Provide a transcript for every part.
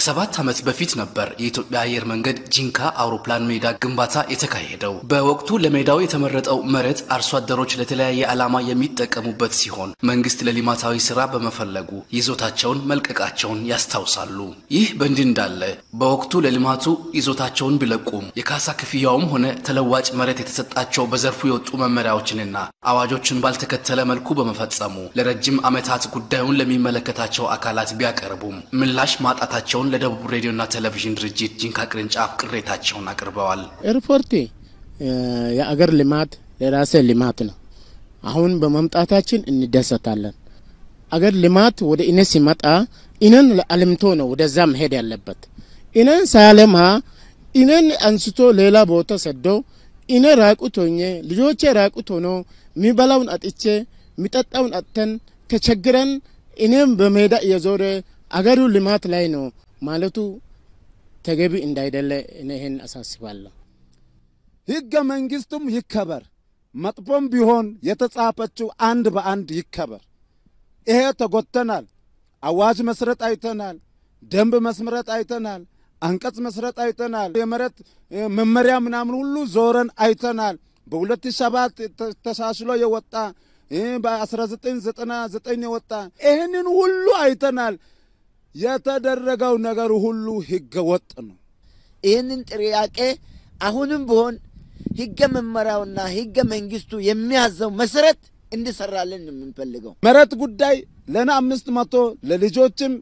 ከሰባት ዓመት በፊት ነበር የኢትዮጵያ አየር መንገድ ጂንካ አውሮፕላን ሜዳ ግንባታ የተካሄደው። በወቅቱ ለሜዳው የተመረጠው መሬት አርሶ አደሮች ለተለያየ ዓላማ የሚጠቀሙበት ሲሆን መንግስት ለልማታዊ ስራ በመፈለጉ ይዞታቸውን መልቀቃቸውን ያስታውሳሉ። ይህ በእንዲህ እንዳለ በወቅቱ ለልማቱ ይዞታቸውን ቢለቁም የካሳ ክፍያውም ሆነ ተለዋጭ መሬት የተሰጣቸው በዘርፉ የወጡ መመሪያዎችንና አዋጆችን ባልተከተለ መልኩ በመፈጸሙ ለረጅም ዓመታት ጉዳዩን ለሚመለከታቸው አካላት ቢያቀርቡም ምላሽ ማጣታቸውን ለደቡብ ሬዲዮና ቴሌቪዥን ድርጅት ጂንካ ቅርንጫፍ ቅሬታቸውን አቅርበዋል። ኤርፖርት የአገር ልማት የራሴ ልማት ነው። አሁን በመምጣታችን እንደሰታለን። አገር ልማት ወደ እኔ ሲመጣ እኔን አልምቶ ነው ወደዛ መሄድ ያለበት። እኔን ሳያለማ እኔን አንስቶ ሌላ ቦታ ሰዶ እኔ ራቁት ሆኜ ልጆቼ ራቁት ሆኖ የሚበላውን አጥቼ የሚጠጣውን አጥተን ተቸግረን እኔም በሜዳ እየዞረ አገሩ ልማት ላይ ነው ማለቱ ተገቢ እንዳይደለ እኔ ይህን አሳስባለሁ። ሕገ መንግስቱም ይከበር፣ መጥፎም ቢሆን የተጻፈችው አንድ በአንድ ይከበር። ይሄ ተጎተናል። አዋጅ መስረጥ አይተናል። ደንብ መስመረጥ አይተናል። አንቀጽ መስረጥ አይተናል። የመሬት መመሪያ ምናምን ሁሉ ዞረን አይተናል። በሁለት ሰባት ተሻሽሎ የወጣ በ1999 የወጣ ይህንን ሁሉ አይተናል። የተደረገው ነገር ሁሉ ህገ ወጥ ነው። ይህንን ጥያቄ አሁንም ቢሆን ህገ መመሪያውና ህገ መንግስቱ የሚያዘው መሰረት እንዲሰራልን የምንፈልገው መሬት ጉዳይ ለና አምስት መቶ ለልጆችም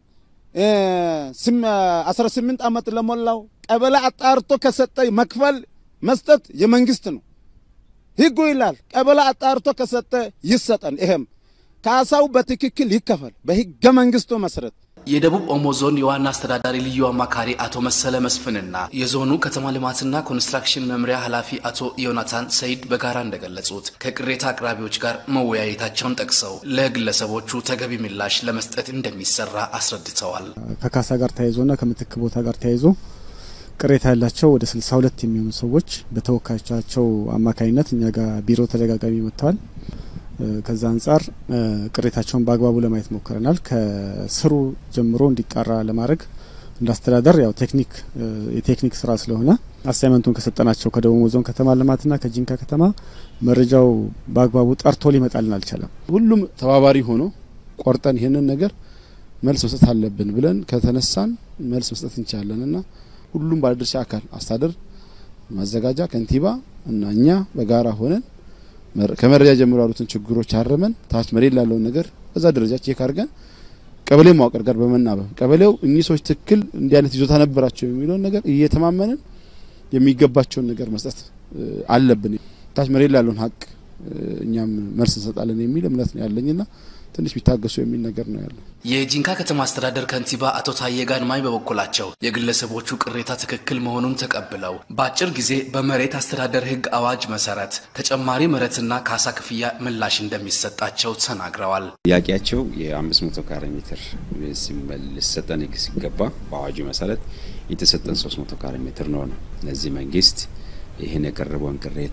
አስራ ስምንት ዓመት ለሞላው ቀበሌ አጣርቶ ከሰጠ መክፈል መስጠት የመንግስት ነው። ህጉ ይላል ቀበሌ አጣርቶ ከሰጠ ይሰጠን። ይሄም ካሳው በትክክል ይከፈል በህገ መንግስቱ መሰረት። የደቡብ ኦሞ ዞን የዋና አስተዳዳሪ ልዩ አማካሪ አቶ መሰለ መስፍንና የዞኑ ከተማ ልማትና ኮንስትራክሽን መምሪያ ኃላፊ አቶ ዮናታን ሰይድ በጋራ እንደገለጹት ከቅሬታ አቅራቢዎች ጋር መወያየታቸውን ጠቅሰው ለግለሰቦቹ ተገቢ ምላሽ ለመስጠት እንደሚሰራ አስረድተዋል። ከካሳ ጋር ተያይዞና ከምትክ ቦታ ጋር ተያይዞ ቅሬታ ያላቸው ወደ 62 የሚሆኑ ሰዎች በተወካዮቻቸው አማካኝነት እኛ ጋር ቢሮ ተደጋጋሚ መጥተዋል። ከዛ አንጻር ቅሬታቸውን በአግባቡ ለማየት ሞክረናል። ከስሩ ጀምሮ እንዲጣራ ለማድረግ እንዳስተዳደር ያው ቴክኒክ የቴክኒክ ስራ ስለሆነ አሳይመንቱን ከሰጠናቸው ከደቡብ ዞን ከተማ ልማትና ከጂንካ ከተማ መረጃው በአግባቡ ጠርቶ ሊመጣልን አልቻለም። ሁሉም ተባባሪ ሆኖ ቆርጠን ይህንን ነገር መልስ መስጠት አለብን ብለን ከተነሳን መልስ መስጠት እንችላለን እና ሁሉም ባለድርሻ አካል አስተዳደር፣ ማዘጋጃ፣ ከንቲባ እና እኛ በጋራ ሆነን ከመረጃ ጀምሮ ያሉትን ችግሮች አረመን ታች መሬት ላለውን ነገር በዛ ደረጃ ቼክ አድርገን ቀበሌ መዋቅር ጋር በመናበብ ቀበሌው እኚህ ሰዎች ትክክል እንዲህ አይነት ይዞታ ነበራቸው የሚለውን ነገር እየተማመንን የሚገባቸውን ነገር መስጠት አለብን። ታች መሬት ላለውን ሀቅ እኛም መልስ እንሰጣለን የሚል እምነት ነው ያለኝና ትንሽ ቢታገሱ የሚል ነገር ነው ያለው። የጂንካ ከተማ አስተዳደር ከንቲባ አቶ ታዬ ጋድማይ በበኩላቸው የግለሰቦቹ ቅሬታ ትክክል መሆኑን ተቀብለው በአጭር ጊዜ በመሬት አስተዳደር ሕግ አዋጅ መሰረት ተጨማሪ መሬትና ካሳ ክፍያ ምላሽ እንደሚሰጣቸው ተናግረዋል። ጥያቄያቸው የአምስት መቶ ካሬ ሜትር ሊሰጠን ሕግ ሲገባ በአዋጁ መሰረት የተሰጠን ሶስት መቶ ካሬ ሜትር ነው ነው ለዚህ መንግስት ይህን የቀረበውን ቅሬታ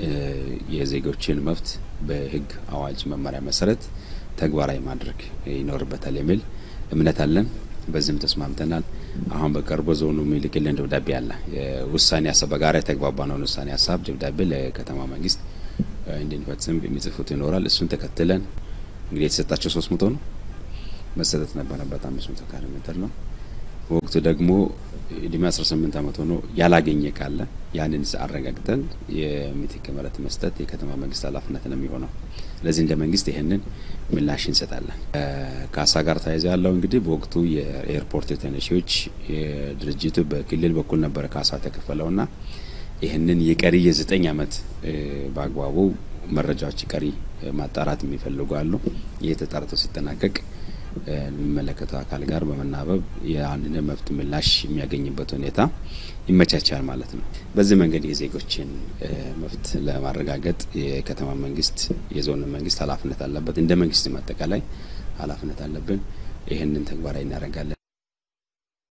የዜጎችን መብት በሕግ አዋጅ መመሪያ መሰረት ተግባራዊ ማድረግ ይኖርበታል የሚል እምነት አለን። በዚህም ተስማምተናል። አሁን በቅርቡ ዞኑ የሚልክልን ደብዳቤ አለ። ውሳኔ ሀሳብ በጋራ የተግባባነውን ውሳኔ ሀሳብ ደብዳቤ ለከተማ መንግስት እንድንፈጽም የሚጽፉት ይኖራል። እሱን ተከትለን እንግዲህ የተሰጣቸው ሶስት መቶ ነው መሰጠት ነበረበት አምስት መቶ ካሬ ሜትር ነው። ወቅቱ ደግሞ እድሜ 18 ዓመት ሆኖ ያላገኘ ካለ ያንን አረጋግጠን የምትክ መሬት መስጠት የከተማ መንግስት ኃላፊነት ነው የሚሆነው። ስለዚህ እንደ መንግስት ይህንን ምላሽ እንሰጣለን። ካሳ ጋር ተያይዞ ያለው እንግዲህ በወቅቱ የኤርፖርት ተነሺዎች ድርጅቱ በክልል በኩል ነበረ ካሳ የተከፈለውና ይህንን የቀሪ የዘጠኝ ዓመት በአግባቡ መረጃዎች ቀሪ ማጣራት የሚፈልጉ አሉ። ይህ ተጣርቶ ሲጠናቀቅ የሚመለከተው አካል ጋር በመናበብ የአንድን መብት ምላሽ የሚያገኝበት ሁኔታ ይመቻቻል ማለት ነው። በዚህ መንገድ የዜጎችን መብት ለማረጋገጥ የከተማ መንግስት፣ የዞን መንግስት ኃላፊነት አለበት። እንደ መንግስት አጠቃላይ ኃላፊነት አለብን። ይህንን ተግባራዊ እናደርጋለን።